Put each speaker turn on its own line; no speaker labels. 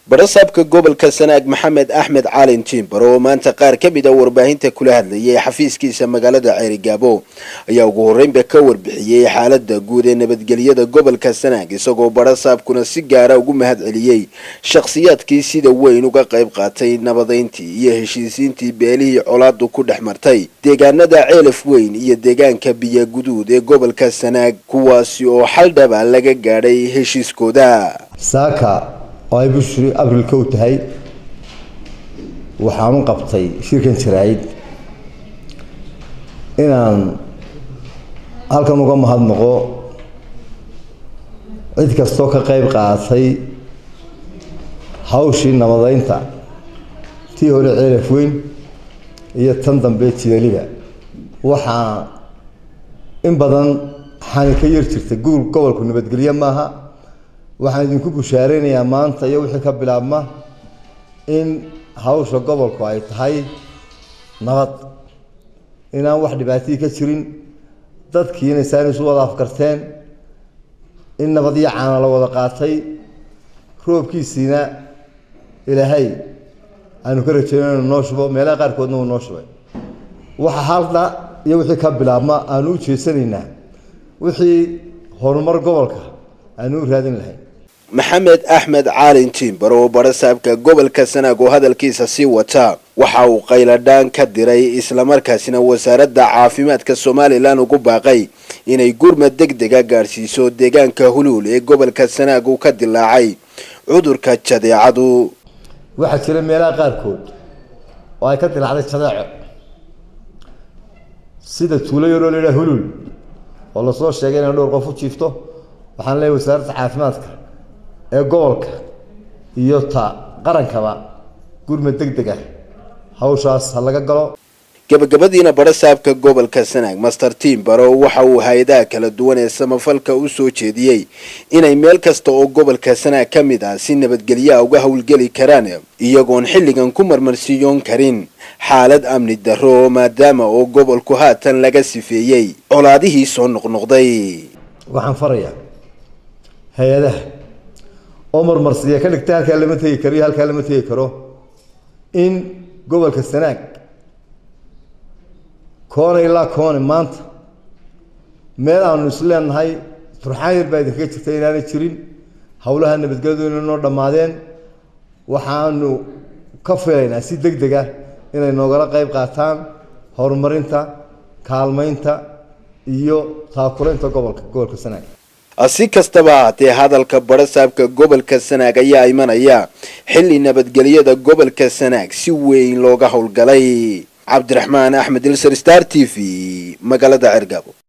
barasaabka gobolka sanaag maxamed axmed caalin jimbar oo maanta qaar ka mid a warbaahinta kula hadlayay xafiiskiisa magaalada ceerigaabo ayaa ugu horreynba ka warbixiyey xaalada guud ee nabadgelyada gobolka sanaag isagoo barasaabkuna si gaara ugu mahad celiyey shakhsiyaadkii sida weyn uga qayb qaatay nabadeyntii iyo heshiisiintii beelihii colaadu ku dhex martay deegaanada ceelaf weyn iyo deegaanka biyaguduud ee gobolka sanaag kuwaasi oo xal dhaba laga gaadhay heshiiskooda
oo ay bishii abril kow tahay waxaan u qabtay shirkan jaraa'id inaan halkan uga mahadnaqo cid kastoo ka qayb qaadatay hawshii nabadeynta tii hore ceelaf weyn iyo tan dambe jidaliba waxaa in badan xani ka yar jirta guul gobolku nabadgelyo maaha waxaan idinku bushaaraynayaa maanta iyo wixii ka bilaabma in hawsha gobolku ay tahay nabad inaan wax dhibaatadii ka jirin dadkiina isaan isu wada afkarteen in nabad iyo caana la wada qaatay roobkiisiina ilaahay aanu ka rajeynay inu noo shubo meelaha qaarkoodna uu noo shubay waxa halda iyo wixii ka bilaabma aanu u jeesanaynaa wixii horumar gobolka aanu u raadin lahayn
maxamed axmed caalin jimbar oo barasaabka gobolka sanaag oo hadalkiisa sii wata waxa uu qayladhaan ka diray islamarkaasina wasaaradda caafimaadka somalilan ugu baaqay inay gurmad deg dega gaadhsiiso deegaanka huluul ee gobolka sanaag uu ka dilaacay cudurka jadeecadu
waxaa jira meelaha qaarkood oo ay ka dilaacday jadeeco sida tuulo yaroo laydhaha huluul oo lasoo sheegay inay dhowr qof u jiifto waxaan leeyahy wasaaradda caafimaadka ee gobolka iyo ta qarankaba gurmad deg deg ah hawshaas ha laga galo
gabagabadiina barasaabka gobolka sanaag master timbaro waxa uu hay-adaha kala duwan ee samafalka u soo jeediyey inay meel kasta oo gobolka sanaag ka mid ah si nabadgelyaha uga howlgeli karaan iyagoon xilligan ku marmarsiiyoon karin xaalad amni darro maadaama oo gobolku haatan laga sifeeyey colaadihii soo noqnoqday
waxaan farayaa hay-adaha oo marmarsiiya ka dhigta halkaa lama tegi karo iyo halkaa lama tegi karo in gobolka sanaag koone ilaa koone maanta meel aanu is leenahay turxaan yar baa idinkaga jirta inaanay jirin howlaha nabadgelyadu inay noo dhammaadeen waxaanu ka filaynaa si deg deg ah inay noogala qayb qaataan horumarinta kaalmaynta iyo taakulaynta gobolka gobolka sanaag
si kastaba haatee hadalka barasaabka gobolka sanaag ayaa imanaya xilli nabadgelyada gobolka sanaag si weyn looga howlgalay cabdiraxmaan axmed ilser star t v magaalada cergabo